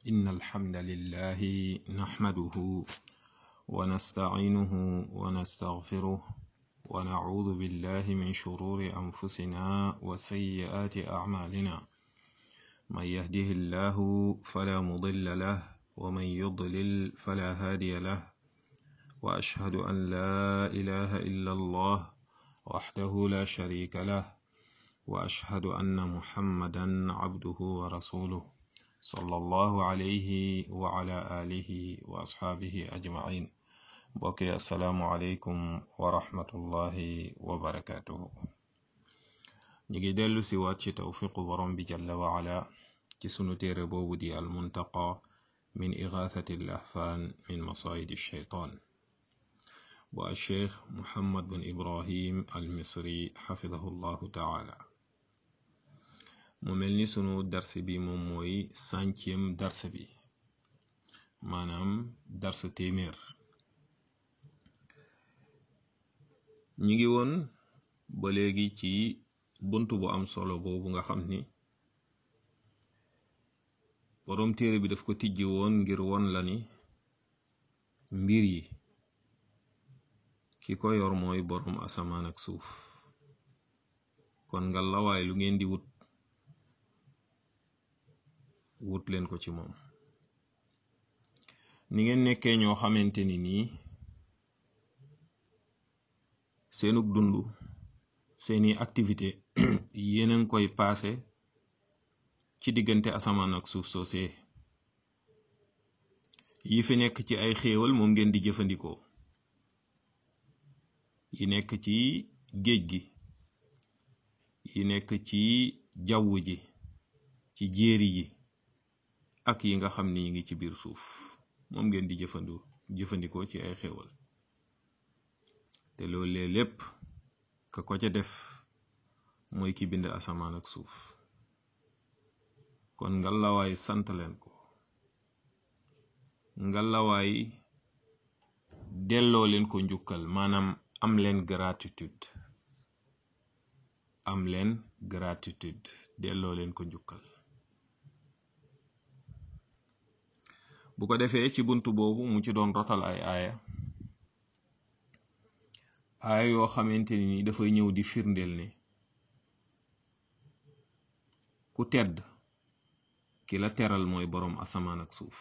إن الحمد لله نحمده ونستعينه ونستغفره ونعوذ بالله من شرور أنفسنا وسيئات أعمالنا من يهده الله فلا مضل له ومن يضلل فلا هادي له وأشهد أن لا إله إلا الله وحده لا شريك له وأشهد أن محمدا عبده ورسوله صلى الله عليه وعلى آله وأصحابه أجمعين بوكي السلام عليكم ورحمة الله وبركاته نيجي دلو سوات توفيق برم جل وعلا كسنو تيري بودي المنتقى من إغاثة الأحفان من مصايد الشيطان والشيخ محمد بن إبراهيم المصري حفظه الله تعالى mu mel ni sunu dars bi moom mooy centième dars bi maanaam dars téeméer ñi ngi woon ba léegi ci bunt bu am solo boobu nga xam ni boroom téere bi daf ko tijji woon ngir won la ni mbir yi ki ko yor mooy boroom asamaan ak suuf kon nga lawaay lu ngeen di wut wut leen ko ci moom ni ngeen nekkee ñoo xamante ni nii seenug dund seeni activité yeneen koy paase ci diggante asamaan ak suuf soosee yi fi nekk ci ay xéewal moom ngeen di jëfandikoo yi nekk ci géej gi yi nekk ci jaww ji ci jéeri yi ak yi nga xam ni yi ngi ci biir suuf moom ngeen di jëfandu jëfandikoo ci ay xéewal te loolee lépp ka ko ca def mooy ki bind asamaan ak suuf kon ngalawaay sant leen ko ngalawaay delloo leen ko njukkal maanaam am leen gratitude am leen gratitude delloo leen ko njukkal bu ko defee ci bunt boobu mu ci doon rotal ay aaya aaya yoo xamante ni dafay ñëw di firndeel ne ku tedd ki la teral mooy boroom asamaan ak suuf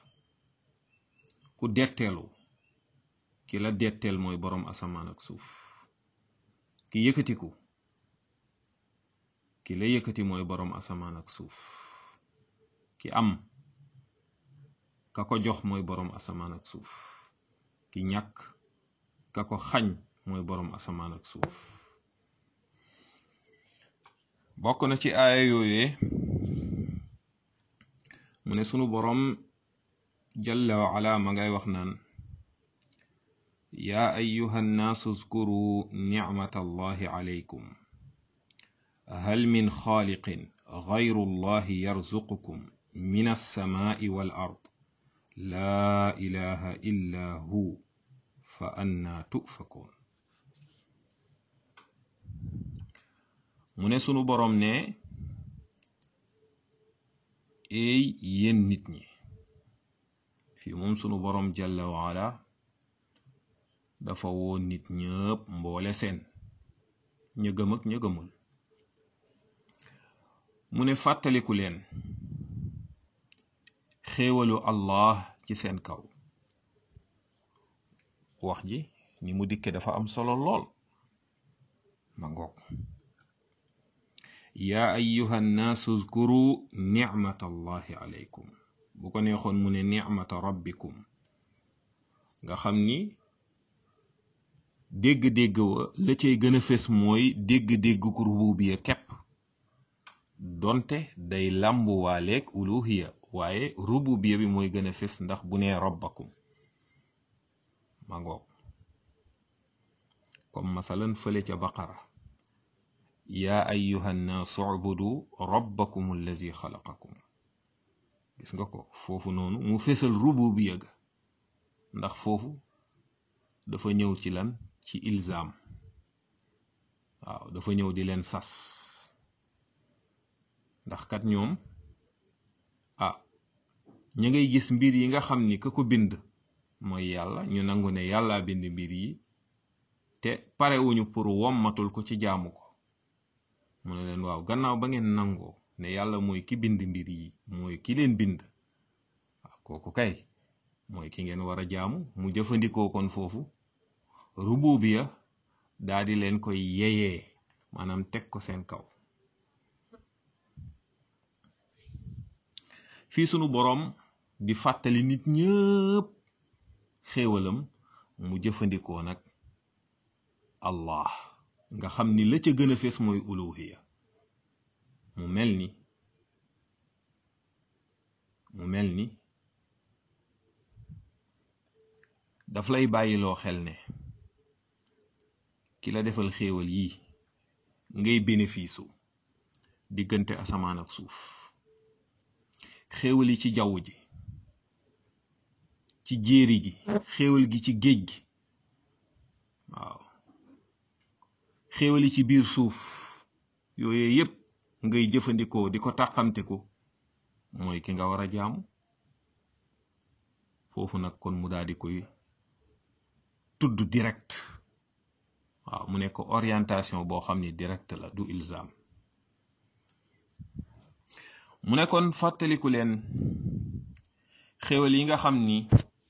ku detteelu ki la detteel mooy boroom asamaan ak suuf ki yëkkatiku ki la yëkkati mooy boroom asamaan ak suuf ki am ka ko jox mooy boroom asamaan ak suuf ki ñàkk ka ko xañ mooy boroom asamaan ak suuf bokk na ci aaya yooyee mu ne sunu boroom jalla wa ala ma ngay wax naan yaa ayyuha nnaasu zkuru nicmata allahi alaykum hal min xaaliqin gayru allahi yarzuqukum min alsamaai wal ard laa ilaha illa hu fa annaa tufakoon mu ne sunu boroom ne eey yéen nit ñi fii moom sunu boroom jalla waala dafa woo nit ñëpp mboole seen ña gëm ak ña gëmul mu ne fàttaliku leen xéewalu allah ci seen kaw wax ji ni mu dikke dafa am solo lool ma ngoog yaa ayyuha nnaasu zkuru nicmata allahi alaykum bu ko neexoon mu ne nicmata rabbikum nga xam ni dégg-dégg wa la cay gën a fes mooy dégg-dégg ku rububiya kepp donte day làmbuwaaleeg uluhiya waaye rububiya bi mooy gën a fes ndax bu nee rabbakum ma ngoog comme masalan fële ca baqara yaa ayyuha nnaasu ubudu rabbakum allazi xalaqakum gis nga ko foofu noonu mu fesal rububiya ga ndax foofu dafa ñëw ci lan ci ilzaam waaw dafa ñëw di leen sas ndax kat ñoom ah ña ngay gis mbir yi nga xam ni ka ko bind mooy yàlla ñu nangu ne yàlla bind mbir yi te parewuñu pour wommatul ko ci jaamu ko mu ne leen waaw gannaaw ba ngeen nangoo ne yàlla mooy ki bind mbir yi mooy ki leen bind waaw kooku kay mooy ki ngeen war a jaamu mu jëfandikoo kon foofu rububiya daa di leen koy yeyee maanaam teg ko seen kaw fii sunu boroom di fàttali nit ñëpp xéewalam mu jëfandikoo nag allah nga xam ni la ca gën a fees mooy uluhiya mu mel ni mu mel ni daf lay bàyyiloo xel ne ki la defal xéewal yi ngay bénéfice u diggante asamaan ak suuf xéewal yi ci jaww ji ci jéeri gi xéewal gi ci géej gi waaw xéewal yi ci biir suuf yooyu yépp ngay jëfandikoo di ko tàqamteku mooy ki nga war a jaamu foofu nag kon mu daal di koy tudd direct waaw mu nekk orientation boo xam ni direct la du ilzam mu ne kon fàttaliku leen xéwal yi nga xam ni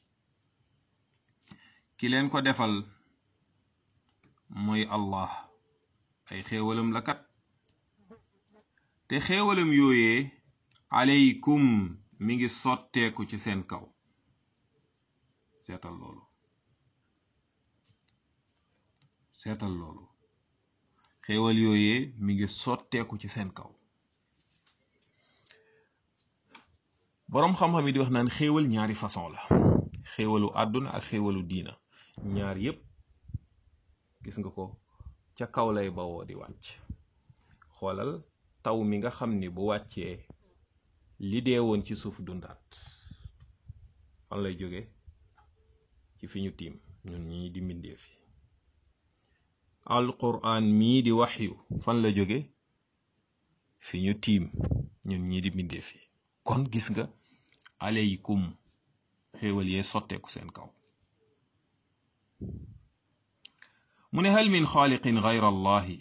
ki leen ko defal mooy allah ay xéewalam la kat te xéewalam yooyee aleykum mi ngi sotteeku ci seen kaw seetal loolu seetal loolu xéewal yooyee mi ngi sotteeku ci seen kaw boroom xam-xam yi di wax naan xéewal ñaari façon la xéewalu àdduna ak xéewalu diina ñaar yépp gis nga ko ca kaw lay bawoo di wàcc xoolal taw mi nga xam ni bu wàccee li dee woon ci suuf dundaat fan lay jóge ci fi ñu tiim ñun ñi di mbindeef yi alquran mii di waxyu fan la jóge fi ñu tiim ñun ñi di mbindeef yi kon gis nga aleykum xéewal yee sotteeku seen kaw mu ne hal min xaaliqin gayra allahi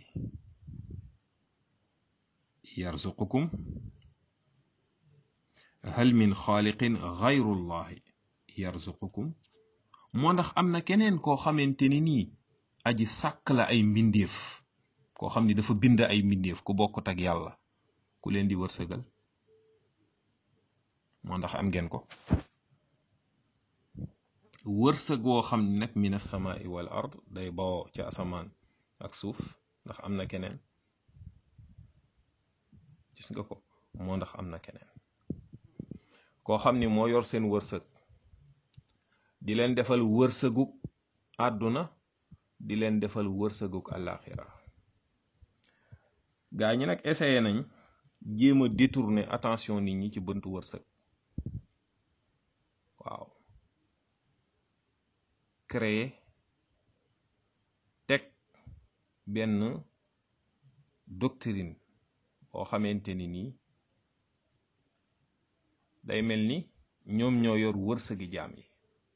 yarzuqukum hal min xaaliqin gayru allahi yarzuqukum moo ndax am na keneen koo xamante ni nii aji sàkk la ay mbindeef koo xam ni dafa bind ay mbindeef ku bokkut ak yàlla ku leen di wërsëgal moo ndax am ngeen ko wërsëg woo xam ne nag min asamaai wal ard day bawoo ca asamaan ak suuf ndax am na keneen gis nga ko moo ndax am na keneen koo xam ni moo yor seen wërsëg di leen defal wërsëguk àdduna di leen defal wërsëguk àllaaxira gaa ñi nag essayé nañ jéem a détourner attention nit ñi ci bëntu wërsëg waaw créer teg benn doctrine boo xamante ni nii day mel ni ñoom ñoo yor wërsëgi jaam yi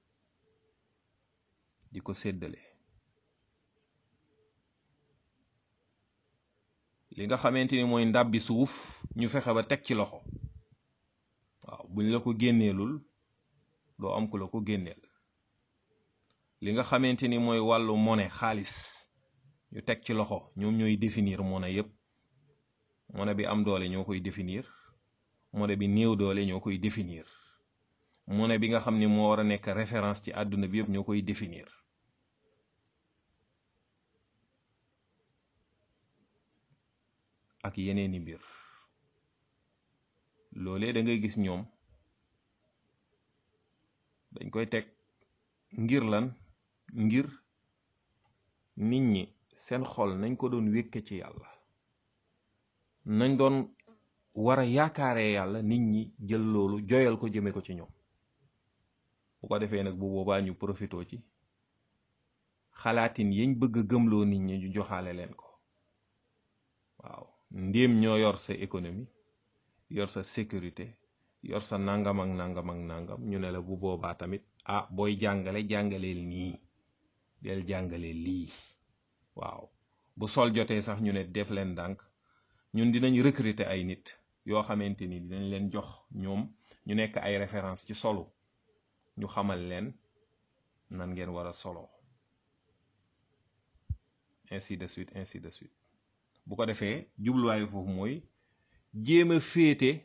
di ko séddale li nga xamante ni mooy ndàbbi suuf ñu fexe ba teg ci loxo waaw buñ la ko génneelul doo am ku la ko génneel li nga xamante ni mooy wàllu monnaie xaalis ñu teg ci loxo ñoom ñooy définir monnaie yépp monnaie bi am doole ñoo koy définir monnaie bi néew doole ñoo koy définir monnaie bi nga xam ni moo war a nekk référence ci àdduna bi yépp ñoo koy définir ak yeneeni mbir loolee da ngay gis ñoom dañ koy teg ngir lan ngir nit ñi seen xol nañ ko doon wékke ci yàlla nañ doon war a yaakaaree yàlla nit ñi jël loolu joyal ko jëme ko ci ñoom bu ko defee nag bu boobaa ñu profitoo ci xalaatin yañ bëgg a gëmloo nit ñi ñu joxaale leen ko waaw ndéem ñoo yor sa économie yor sa sécurité yor sa nangam ak nangam ak nangam ñu ne la bu boobaa tamit ah booy jàngale jàngaleel nii del jàngale lii waaw bu sol jotee sax ñu ne def leen ndànk ñun dinañ recruter ay nit yoo xamante ni dinañ leen jox ñoom ñu nekk ay référence ci solo ñu xamal leen nan ngeen war a solo ainsi de suite ainsi de suite bu ko defee jubluwaayu foofu mooy jéem a féete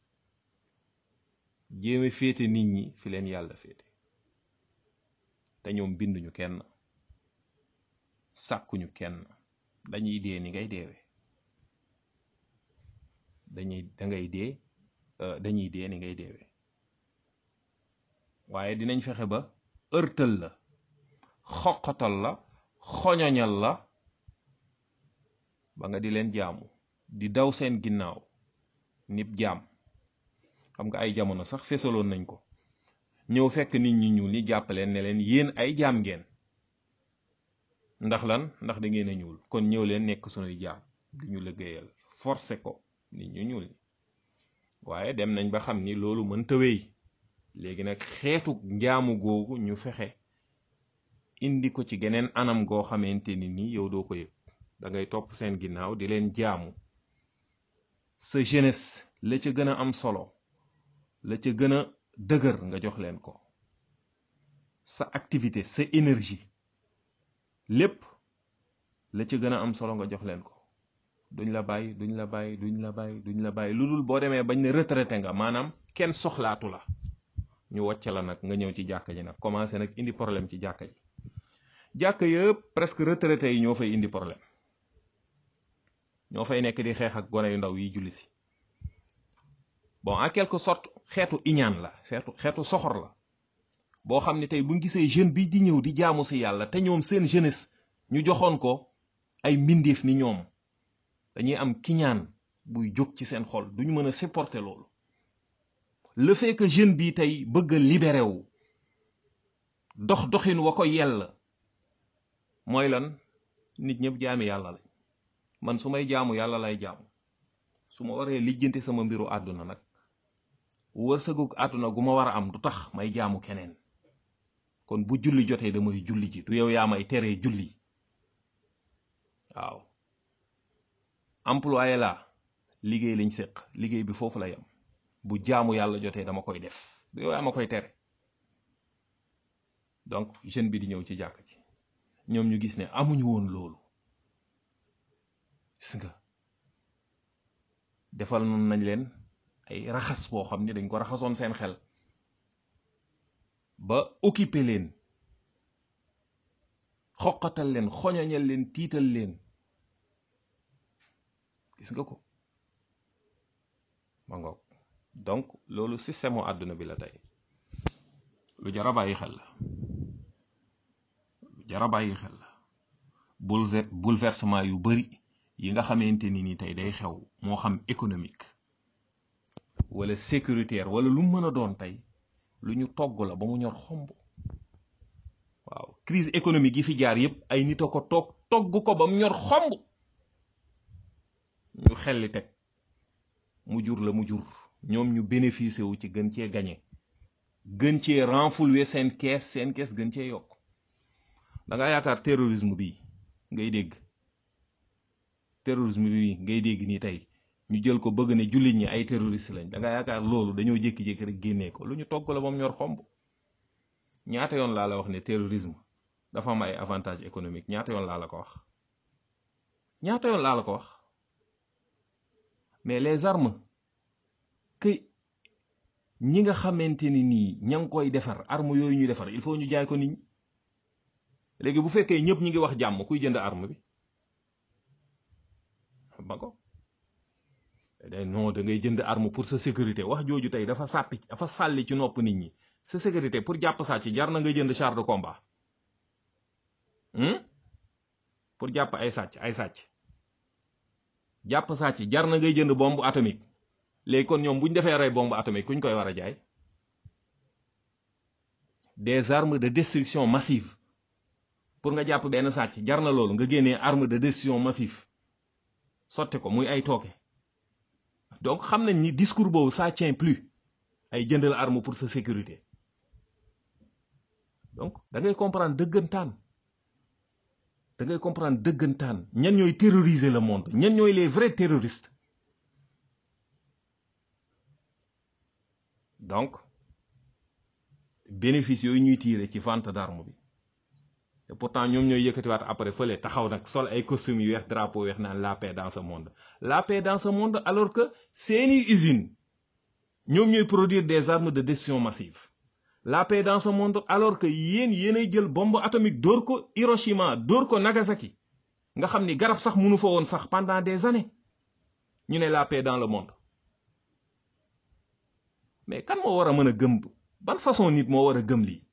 jéem a féete nit ñi fi leen yàlla féete te ñoom binduñu kenn sàkkuñu kenn dañuy dee ni ngay deewe dañuy dangay dee dañuy dee ni ngay deewe waaye dinañ fexe ba ërtal la xoqatal la xoñoñal la ba nga di leen jaamu di daw seen ginnaaw nib jaam xam nga ay jamono sax fesaloon nañ ko ñëw fekk nit ñi ñuul ñi jàppaleen ne leen yéen ay jaam ngeen ndax lan ndax da ngeen a ñuul kon ñëw leen nekk sunuy jaam di ñu liggéeyal forcé ko nit ñu ñuul ñi waaye dem nañ ba xam ni loolu mënta wéy léegi nag xeetu njaamu googu ñu fexe indi ko ci geneen anam goo xamante ni nii yow doo ko yëg da ngay topp seen ginnaaw di leen jaamu sa jeunesse la ca gën a am solo la ca gën a dëgër nga jox leen ko sa activité sa énergie lépp la ca gën a am solo nga jox leen ko duñ la bàyyi duñ la bàyyi duñ la bàyyi duñ la bàyyi lu dul boo demee bañ ne retraité nga maanaam kenn soxlaatu la ñu wàcc la nag nga ñëw ci jàkka ji nag commencé nag indi problème ci jàkka ji jàkka yëpp presque retraité yi ñoo fay indi problème ñoo fay nekk di xeex ak gone yu ndaw yi julli si bon en quelque sorte xeetu iñaan la xeetu xeetu soxor la boo xam ne tey buñ gisee jeune bi di ñëw di jaamu si yàlla te ñoom seen jeunesse ñu joxoon ko ay mbindeef ni ñoom dañuy am kiñaan buy jóg ci seen xol duñu mën a supporter loolu le fait que jeune bi tey bëgg a libéré wu dox doxin wa ko yell mooy lan nit ñëpp jaami yàlla lañ man su may jaamu yàlla lay jaamu su ma waree lijjanti sama mbiru àdduna nag wërsëgu àdduna gu ma war a am du tax may jaamu keneen kon bu julli jotee damay julli ji du yow yaa may teree julli waaw employé la liggéey lañ séq liggéey bi foofu la yam bu jaamu yàlla jotee dama koy def du yow yaa ma koy tere donc jeune bi di ñëw ci jàkk ji ñoom ñu gis ne amuñu woon loolu gis nga defal noonu nañ leen ay raxas boo xam ne dañ ko raxasoon seen xel ba occupé leen xoqatal leen xoñoñal leen tiital leen gis nga ko ma ngoog donc loolu système u àdduna bi la tey lu jara bàyyi xel la lu jara bàyyi xel la bouleversement yu bari yi nga xamante ni ni tey day xew moo xam économique wala sécuritaire wala lu mën a doon tey lu ñu togg la ba mu ñor xomb waaw crise économique yi fi jaar yépp ay nit a ko toog togg ko ba mu ñor xomb ñu xelli teg mu jur la mu jur ñoom ñu bénéficier wu ci gën cee gañe gën cee renflouer seen kees seen kees gën cee yokk da nga yaakaar terrorisme bi ngay dégg terrorisme bi ngay dégg nii tey ñu jël ko bëgg ne jullit ñi ay terroriste lañ da nga yaakaar loolu dañoo jékki-jékki rek génnee ko lu ñu togg la moom ñor xomb ñaata yoon laa la wax ne terrorisme dafa am ay avantage économique ñaata yoon laa la ko wax ñaata yoon laa la ko wax mais les armes que ñi nga xamante ni nii ña ngi koy defar arme yooyu ñu defar il faut ñu jaay ko nit ñi léegi bu fekkee ñëpp ñi ngi wax jàmm kuy jënd arme bi ba ko day non da ngay jënd arme pour sa sécurité wax jooju tey dafa sàppi dafa sàlli ci nopp nit ñi sa sécurité pour jàpp sàcc jar na nga jënd char de combat pour jàpp ay sàcc ay sàcc jàpp sàcc jar na ngay jënd bombe atomique léegi kon ñoom bu ñu defee rey bombe atomique kuñ koy war a jaay des armes de destruction massive pour nga jàpp benn sàcc jar na loolu nga génnee arme de destruction massive sotti ko muy ay tooke donc xam nañ ni discours boobu ça tient plus ay jëndal arme pour sa sécurité donc da ngay comprendre dëggantaan da ngay comprendre dëggantaan ñan ñooy terroriser le monde ñan ñooy les vrais terroristes donc bénéfice yooyu ñuy tirer ci vente d'arme bi te pourtant ñoom ñooy yëkkatiwaat après fële taxaw nag sol ay costumes yu weex drapeau weex naan la paix dans ce monde la paix dans ce monde alors que seeni usine ñoom ñooy produire des armes de destruction massive la paix dans ce monde alors que yéen yéenay jël bombe atomique dóor ko Hiroshima dóor ko Nagasaki nga xam ni garab sax mënu fa woon sax pendant des années ñu ne la paix dans le monde mais kan moo war a mën a gëm ban façon nit moo war a gëm lii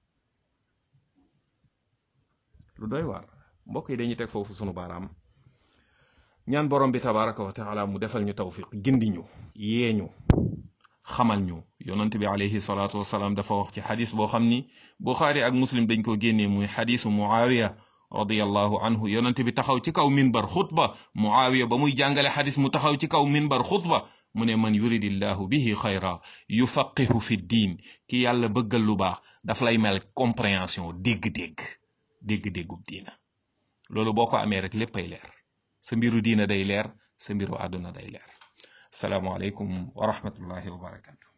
lu doy waar mbokk yi dañuy teg foofu sunu baaraam ñaan borom bi tabaraka wa taala mu defal ñu tawfiq gindi ñu yee ñu xamal ñu yonent bi alayhi salaatu wasalaam dafa wax ci xadis boo xam ni buxaari ak muslim dañ ko génnee muy xadisu muawiya radiallahu anhu yonent bi taxaw ci kaw minbar xutba muawiya ba muy jàngale xadis mu taxaw ci kaw minbar xutba mu ne man yuridillahu bihi xayra yufaqihu fi diin ki yàlla bëggal lu baax daf lay mel compréhension dégg-dégg dégg-déggub diina loolu boo ko amee rek léppay leer sa mbiru diina day leer sa mbiru àdduna day leer asalaamualeykum wa rahmatullahi wa barakatu